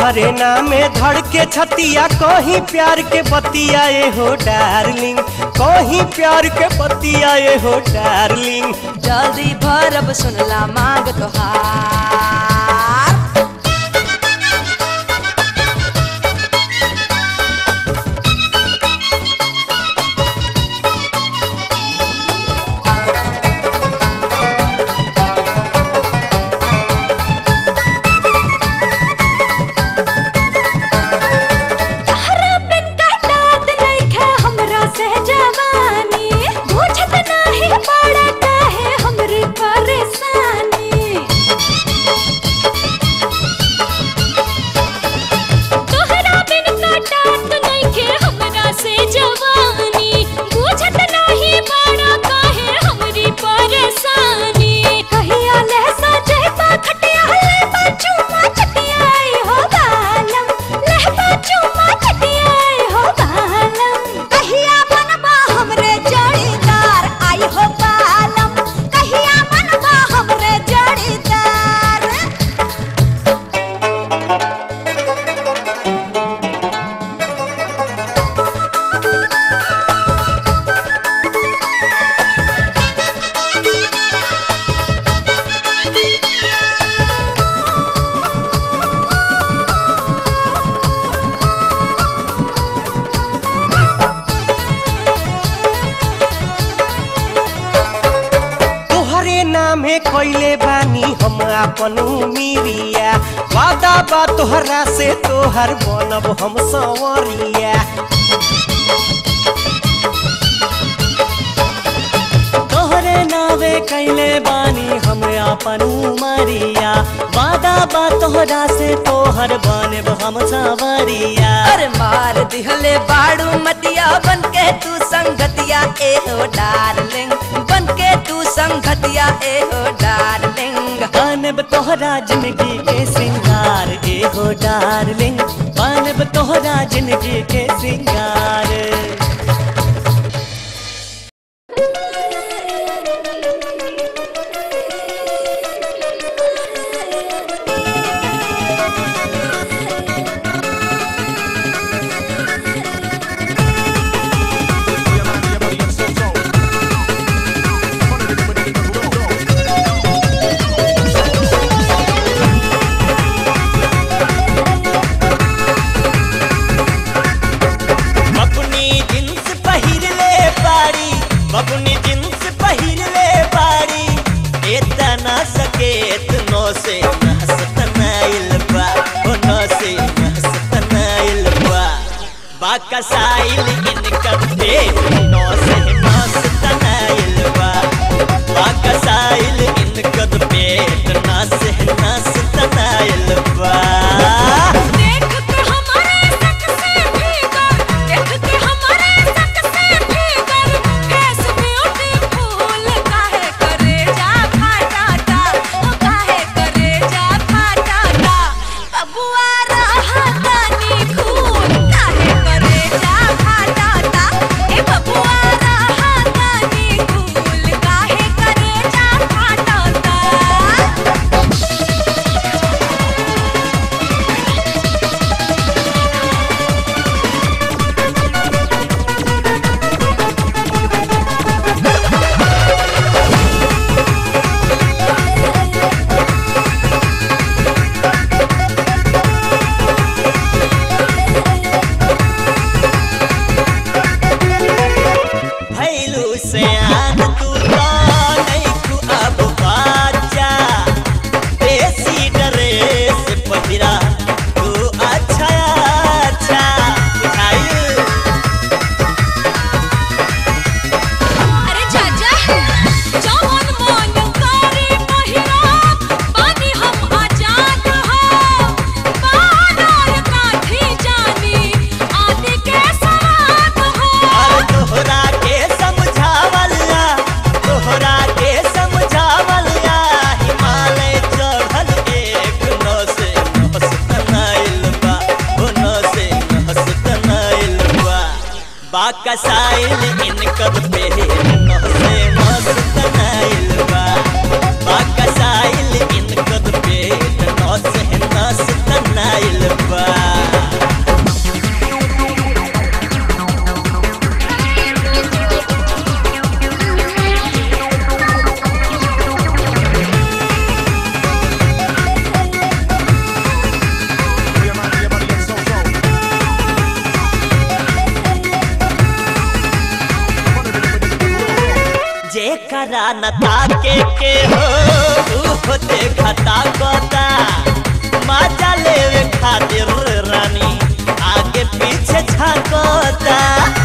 तोहरे नामे धड़ के छतिया कहीं प्यार के बतिया ए हो डार्लिंग कहीं प्यार के बतिया ए हो डार्लिंग जल्दी भरब सुनला मांग तोहार तहरा बिन काटत नइखे हमरा से जवानी बुझत नाही बड़ा काहे हमरी परेशानी तोहरा बिन काटत नइखे हमरा से जवानी बुझत नाही बड़ा काहे हमरी परेशानी कहिया ले सजे पा खटिया ले पा चुमा चटिया आई हो बालम ले पा चुमा चटिया आई हो बालम कहिया बनबा हमरे जड़ीदार आई हो बालम कहिया बनबा हमरे जड़ीदार तोहरे नामे कइले बानी हम आपन मिरिया वादा बा तोहरा से तोहर बनब हम संवरिया तोहरे नावे कैले बानी हम आपन उमरिया वादा बा तोहरा से तोहर बनब हम सावरिया अरे मार दिहले बाड़ू मतिया बन के तू संगतिया ए हो डार्लिंग बन के तू संगतिया ए हो डार्लिंग बनब तोहरा जिंदगी के सिंगार ए हो डार्लिंग बनब तोहरा जिंदगी के सिंगार बबुनी जींस पहिर ले बाड़ी बबुनी जींस पहिर ले बाड़ी एतना सकेत नो से नहसतनाइल बा ओ नो से नहसतनाइल बा बाकसाइल इनकर पेट नो से नहसतनाइल बा बाकसाइल इनकर पेट ना से नहसतनाइल बा देख के हमारे सक से भीतर देख के हमारे सक से भीतर फेस ब्यूटीफुल काहे करे जा फाटाटा ओ काहे करे जा फाटाटा बबुआ रहा तानी खून काहे करे जा फाटाटा ए बबुआ रहा तानी खून काहे करे जा फाटाटा भैलू से आन तू तो नहीं तू अब बाजा देसी ड्रेस पहिरा तू अच्छा अच्छा बुझाइल अरे चाचा जवन मन करे पहिरा बानी हम आजाद हो बानर काठी जानी आदि के सवाद हो और तोहरा के समझावला तोहरा के समझावला हिमालय चढ़ल एक नौ से नहसतनाइल बा ओ नौ से नहसतनाइल बा बाकसाइल इनकर पेट नौ से नहसतनाइल बा बाकसाइल इनकर पेट नौ से नहसतनाइल बा तोहरा न ताके के हो ऊ देखता कोता मजा लेवे खातिर रानी आगे पीछे झांकोता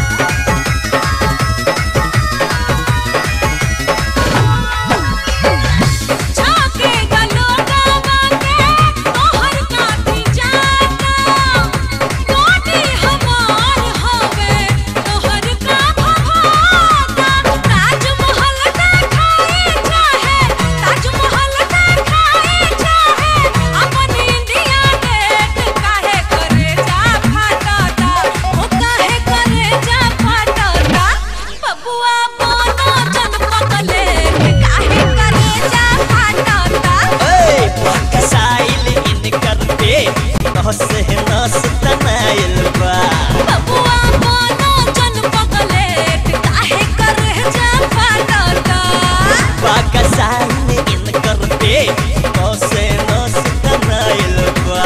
झाके गलोगा वाके तोहर काठी जाता कोटी हमार हवे तोहर का भभाता ताजमहल देखाए चाहे ताजमहल देखाए चाहे अपन इंडिया गेट काहे करे जा फाटाता ओ काहे करे जा फाटाता बबुआ बोनो जन पकले काहे करे जा फाटाता ओए पकसाइल इनकर पे नस नस तनाइल बा बबुआ बोनो जन पकले काहे करे जा फाटाता पकसाइल इनकर पे नस नस तनाइल बा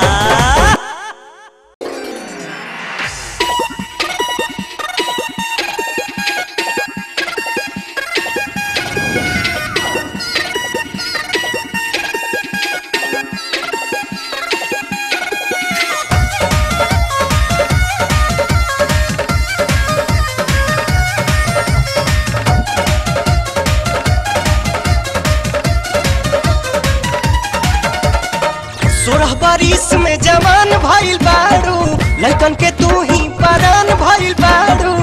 सोलह बारिश में जवान भइल बारू लड़कन के तू ही परान भइल बारू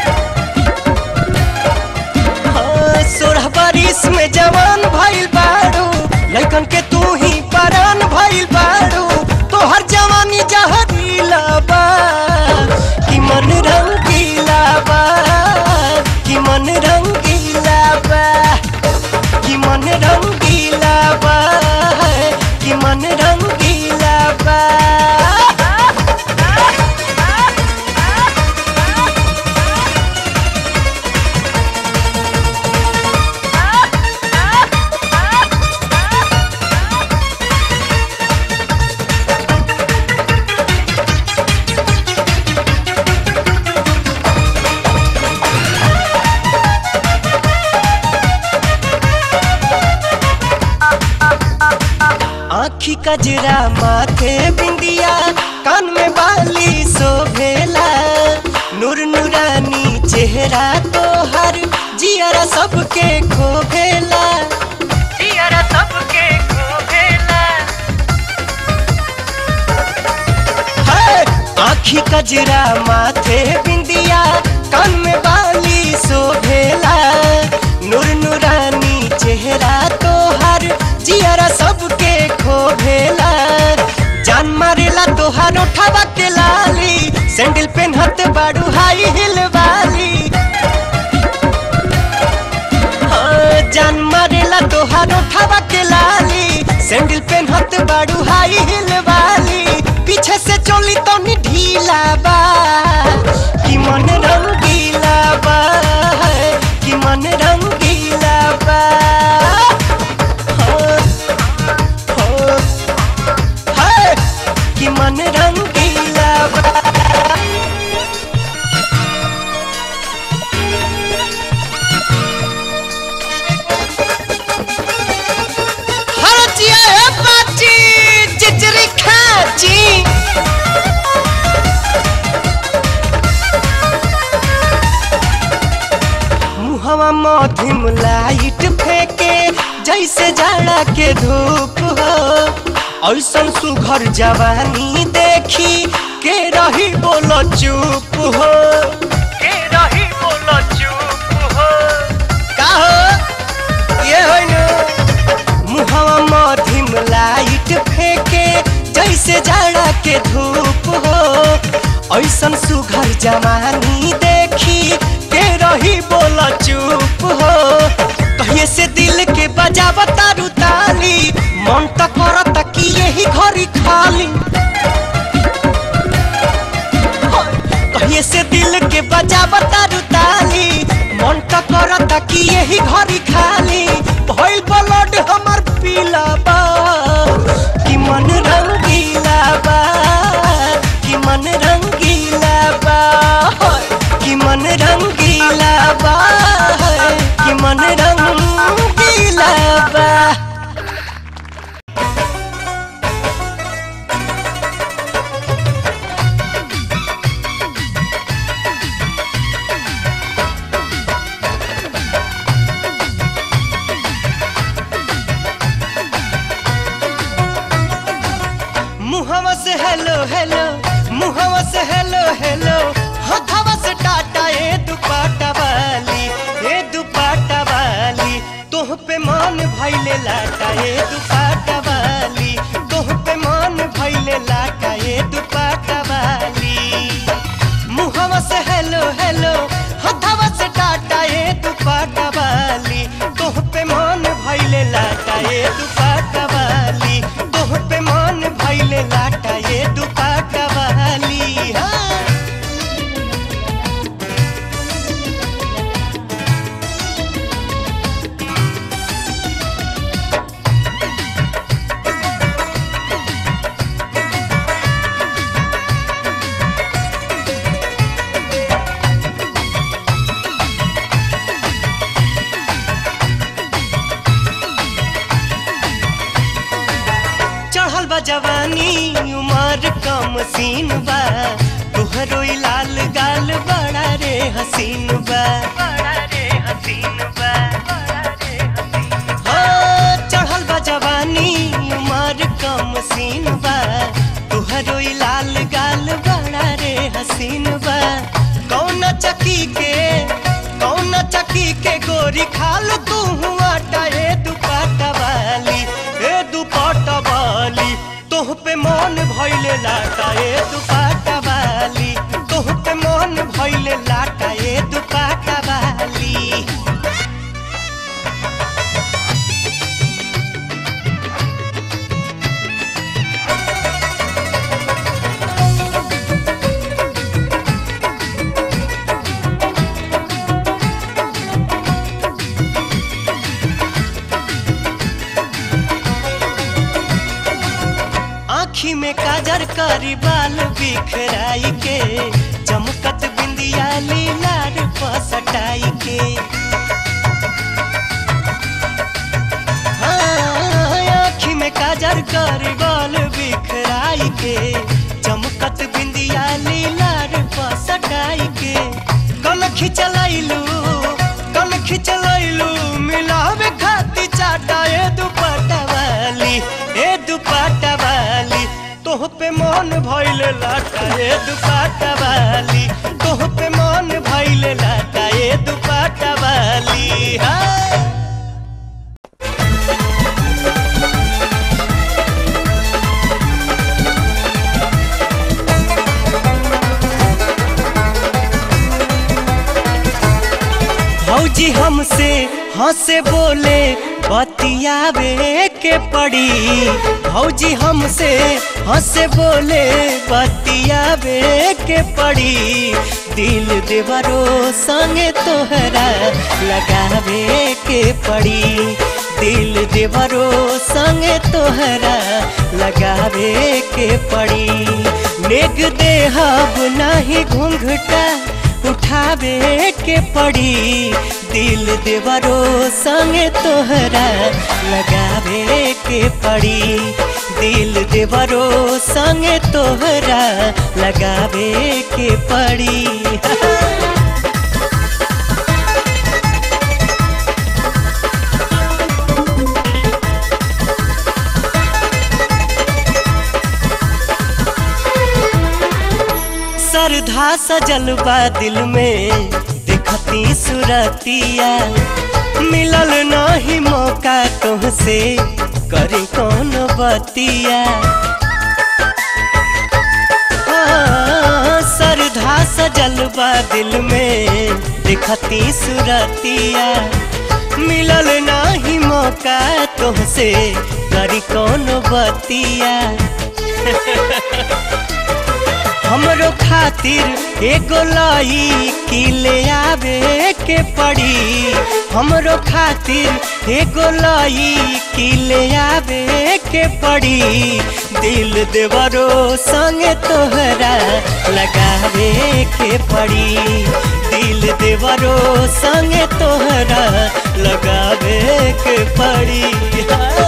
हाँ, सोलह बारिश में जवान भइल बारू लड़कन के तू ही परान भइल बारू तोहर जवानी जहरीला बा कि मन रंगीला बा कि मन रंगीला बा कि मन रंगीला बा कि मन रंगीला बा आखी कजरा माथे बिंदिया कान में बाली शोभेला नूर नूरानी चेहरा तोहर जियरा सबके खोभेला जियरा सबके खोभेला है, आखी कजरा माथे बिंदिया कान में बाली शोभेला नूर नूरानी चेहरा तोहर जियरा सबके खोभेला जान मारेला तोहार उठावा के लाली सैंडल पेनहत बाड़ू हाई हिल वाली हाँ, जान मारेला तोहार उठावा के लाली सैंडल पेनहत बाड़ू हाई हिल वाली पीछे से चोली तो नी ढीला बा कि मन रंगीला बा कि मन रंगीला बा हाँ, हाँ, है, कि मन रंगीला बा हरचिया है बाची चिचरी खाची मुहवा मधिम लाइट फेंके जैसे जाड़ा के धूप हो ऐसन सुघर जवानी देखी के रही बोलो चुप हो के रही बोलो चुप हो का हो ये होई न मुहवा मधिम लाइट फेंके जैसे जाड़ा के धूप हो ऐसन सुघर जवानी देखी के रही बोला चुप हो कहिए से दिल के बजावा तारू ताली मन त करत कि यही घरी खाली कहिए से दिल के बजावा तारू ताली मन त करत कि यही घरी खाली भइल ब्लड हमर पीला बा कि मन रंगीला बा कि मन रंगीला बा कि मन रंगीला बा कि मन रंग हेलो हेलो हथवा से टाटा ए दुपाटा वाली ए दुपाटा वाली तोह पे मान भैले लाटा ए दुपाटा वाली तोह पे मान भैले लाटा ए दुपाटा वाली मुहवा से हेलो हेलो हथवा से टाटा ए दुपाटा वाली तोह पे मान भैले लाटा ए दुपाटा वाली तोह पे मान भैले लाटा ए दुपाटा वाली हाँ चढ़ल बा जवानी उमर कम सीन बा तुहरो ई लाल गाल बड़ा रे हसीन बा बड़ा रे हसीन बा हाँ, चढ़ल बा जवानी उमर कम सीन बा तुहरो ई लाल गाल बड़ा रे हसीन बा कौन चकी के कौन चकी के गोरी खाल तू हुआ ए दुपाटा वाली ए दुपाटा वाली तोह पे मन भइले लाटा ए दुपाटा वाली तोह पे मन भइले लाटा ए दुपाटा वाली आँखी में काजर करी बाल बिखराई के चमकत बिंदिया लीलार पसटाई के हाँ, आँखी में काजर करी बाल बिखराई के चमकत बिंदिया लीलार पसटाई के कल खिंचलैलू कल खिंचलैलू मिलावे खाती चाटा ए दुपट्टा वाली ए दुपट्टा वाली तोह पे मन भइले लाटा ए दुपट्टा वाली तोह पे मन भइले लाटा ए दुपट्टा वाली हाँ भौजी हमसे हंसे बोले बतियावे के पड़ी भौजी हमसे हंसे बोले बतियावे के पड़ी दिल देवरो संगे तोहरा लगावे के पड़ी दिल देवरो संगे तोहरा लगावे के पड़ी नेग देहब नाही घूंघटा उठावे के पड़ी दिल देवरो संगे तोहरा लगावे के पड़ी दिल देवरो संगे तोहरा लगावे के पड़ी श्रद्धा सजल बा दिल में देखती सुरतिया मिलल नहीं मौका तुहसे करी कौन बतिया हाँ, श्रद्धा सजल बा दिल में देखती सुरतिया मिलल नहीं मौका तुहसे करी कौन बतिया हमरो खातिर एगो लाई की ले आवे के पड़ी हमरो खातिर एगो लाई की ले आवे के पड़ी दिल देवरो संगे तोहरा लगावे के पड़ी दिल देवरो संगे तोहरा लगावे के पड़ी हाँ।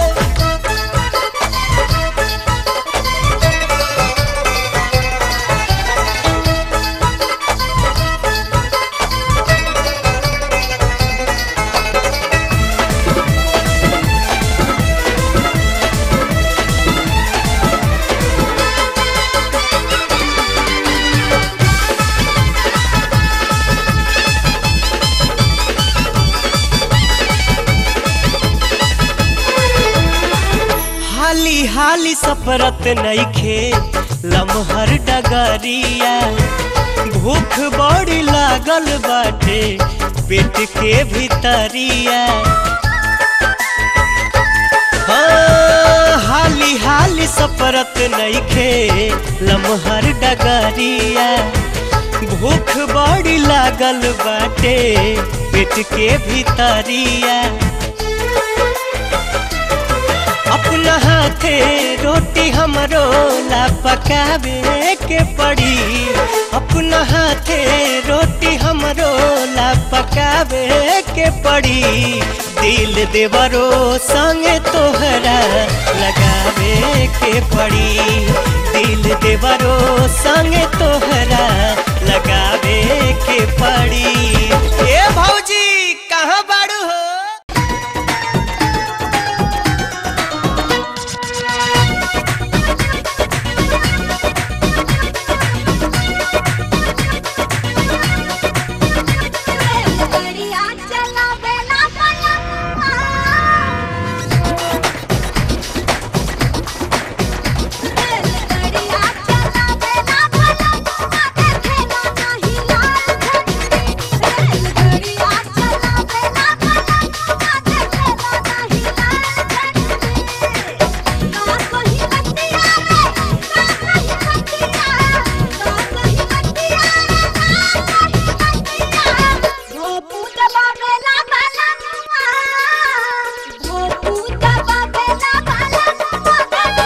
हाली सफरत नईखे लमहर डगरिया भूख बड़ी लागल बाटे पेट के भीतरिया हाँ, हाली हाली सफरत नईखे लमहर डगरिया भूख बड़ी लागल बाटे पेट के भीतरिया अपना हाथे रोटी हमरो ला पकावे के पड़ी अपना हाथे रोटी हमरो ला पकावे के पड़ी दिल देवरो संगे तोहरा लगावे के पड़ी दिल देवरो संगे तोहरा लगावे के पड़ी ए भौजी कहाँ बाड़ू हो बढ़िया चला बेला पलंगवा बढ़िया चला बेला पलंगवा देखेला नहीं लाल झंडी बढ़िया चला बेला पलंगवा देखेला नहीं लाल झंडी ना कोई बतिया रे ना कोई बतिया ना कोई बतिया भोपू दबा बेला बालनुआ भोपू दबा बेला बालनुआ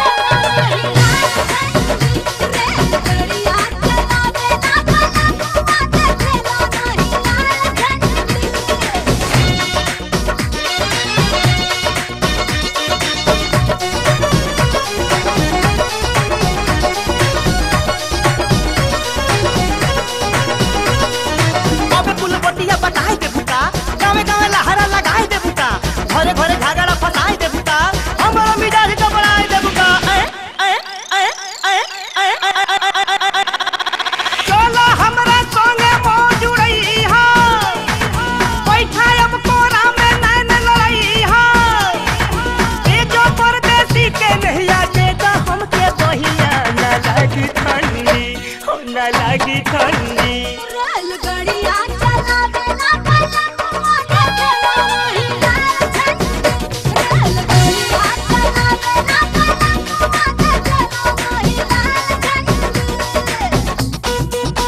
रेलगड़िया चला बेला बालनुआ देखेला नहीं लाल झंडी अबे कुल बतिया बताए दे बुका गावे गावे लहरा लगाए दे बुका घरे घरे झगड़ा फसाए दे बुका हमारा मिजाज गबड़ाए दे बुका ए ए ए ए ए ए चलो हमरा संगे मौजूदई हा बैठा अब कोरा में नैन लड़ई हा ए जो परदेसी के नहिया के दा हमके बहिया ना लागी ठंडी हो ना लागी ठंडी रेलगड़िया चला बेला पलंगवा देखेला नहीं लाल झंडी रेलगड़िया चला बेला पलंगवा देखेला नहीं लाल झंडी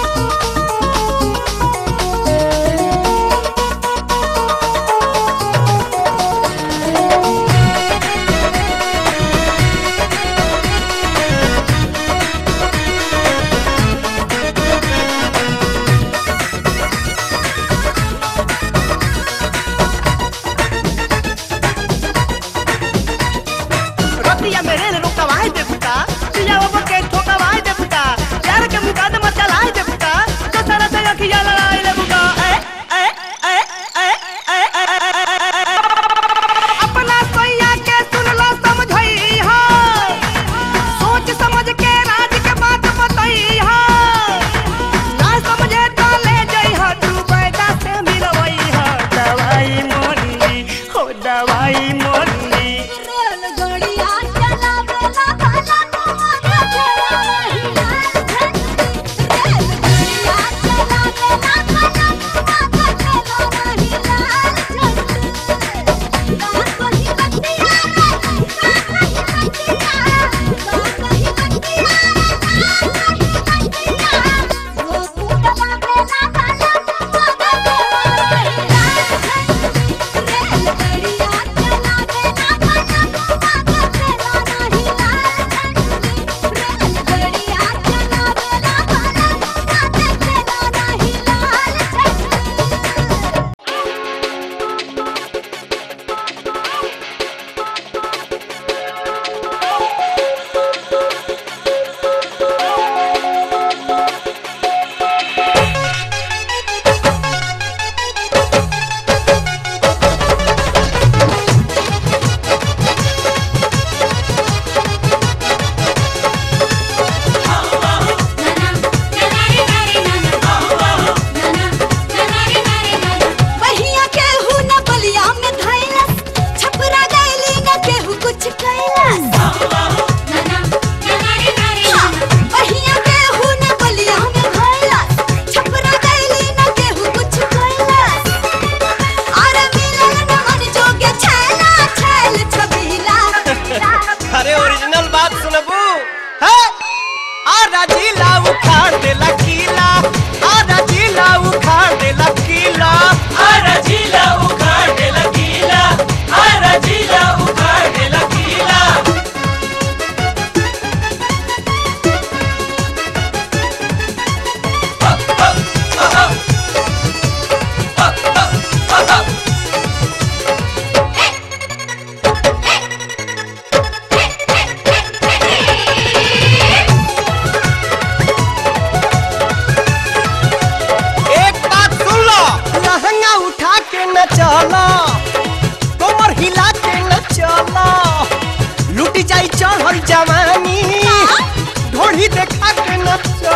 ए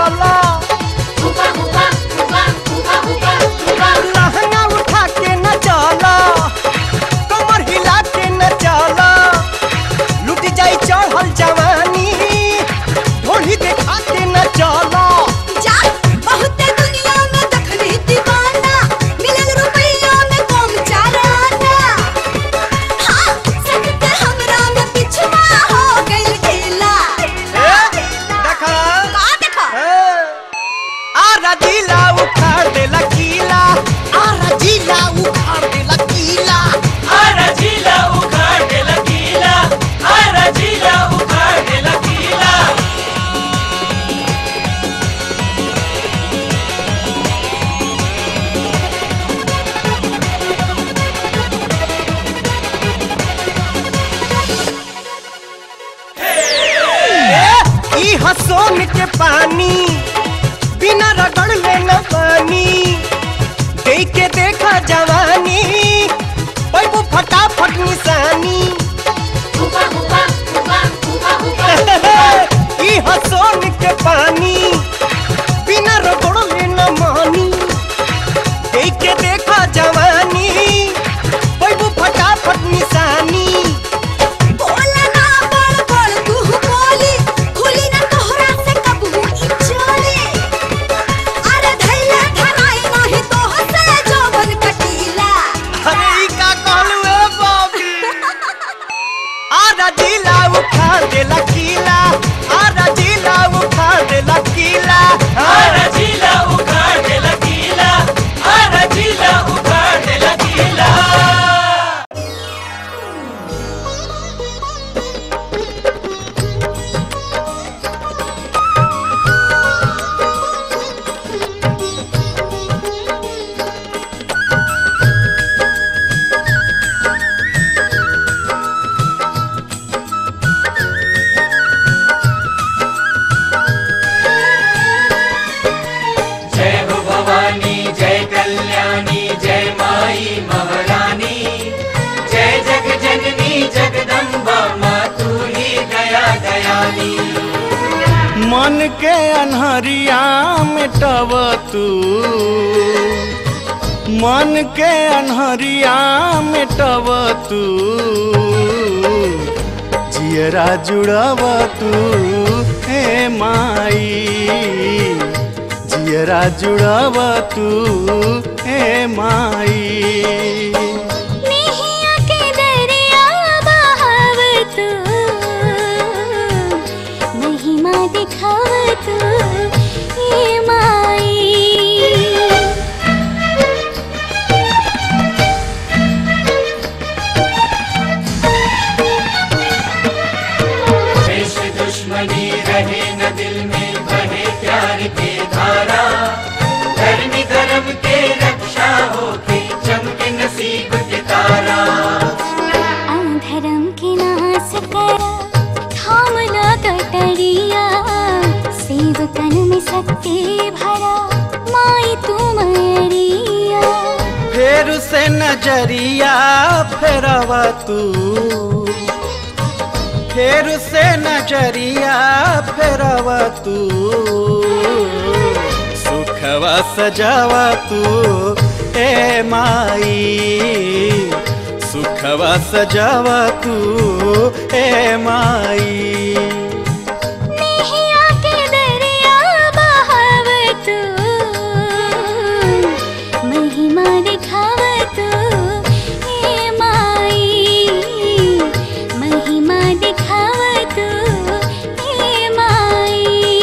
चला लहंगा उठा के न चला कमर हिला के न चला लुट जाई चढ़ल जवानी ढोली देखा के न चला जा बहुते दुनिया में देखली दीवाना मिलल रुपया में कम चाराना हाँ सकते हमरा में पिछवा हो गइल ढीला देखा का देखा आरा जिला उखाड़ देला किला आरा जिला उखाड़ देला किला आरा जिला उखाड़ दे लकीला आरा जिला उखाड़ दे लकीला ई हसोन के पानी बिना रगड़ ले न पानी देख के देखा जवानी पैबू फटाफट निशानी ई हसोन के पानी बिना रगड़ ले न मानी देख के देखा जवानी पैबू फटाफट निशानी बोला ना बड़ बड़ तू बोली खुली ना तोहरा से कबू ई चोली अरे धैला धनाई नाही तोह से जवन कटीला अरे ई का कहलू ए बॉबी आरा जिला उखाड़ देला किला आरा जिला उखाड़ देला किला आरा जिला उखाड़ दे लकीला आरा जिला उखाड़ दे लकीला जय हो भवानी जय कल्याणी जय माई महारानी जय जग जननी जगदम्बा माँ तू ही दया दयानी मन के अनहरिया मिटव तू मन के अनहरिया मिटव तू जियरा जुड़व तू हे माई जियरा जुड़व तू हे माई नेहिया के दरिया बहाव तू महिमा दिखाव तू ए माई द्वेष दुश्मनी रहे न दिल में बहे प्यार के धारा धर्म धर्म के रक्षा हो के चमके नसीब के तारा धर्म के नाश कर थाम ला कटरिया सेवकन में शक्ति भरा माई तू मरिया फेर से नजरिया फेरव तू फेर से नजरिया फेरव तू सुखवा सजावा तू ए माई सुखवा सजावा तू ए माई नेहिया के दरिया बहाव तू महिमा दिखाव तू हे माई महिमा दिखाव तू हे माई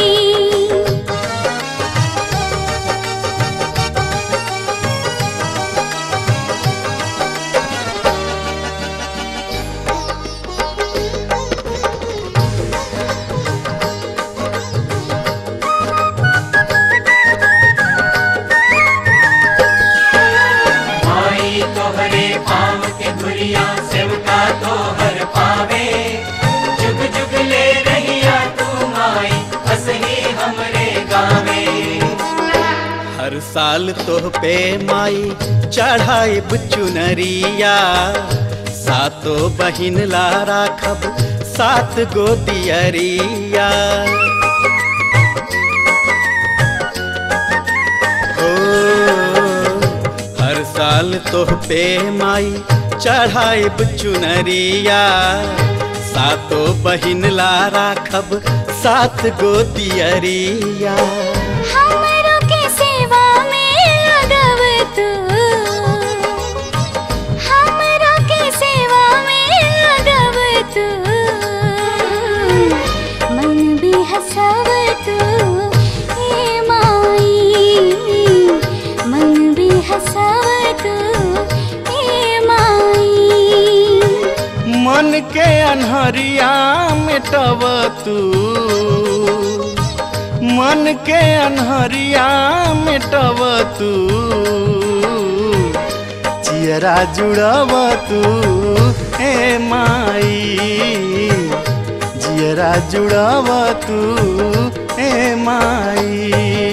माई तोहरे पाँव के धुरिया सेवका तोहर पावे जुग जुग ले रहिया तू माई असही हमरे गावे हर साल तोह पे माई चढ़ाई चुनरिया सातो बहिन ला राखब सात गो दियरिया साल तोह पे माई चढ़ाइब चुनरिया सातो बहिन ला राखब सात गो दियरिया हमरो के सेवा में लगव तू हमरो के सेवा में लगव तू मन भी हंसव तू ए माई मन भी हंसव तू ए माई मन के अनहरिया मिटब तू मन के अनहरिया मिटब तू चियरा जुड़ब तू हे माई जियरा जुड़ब तू हे माई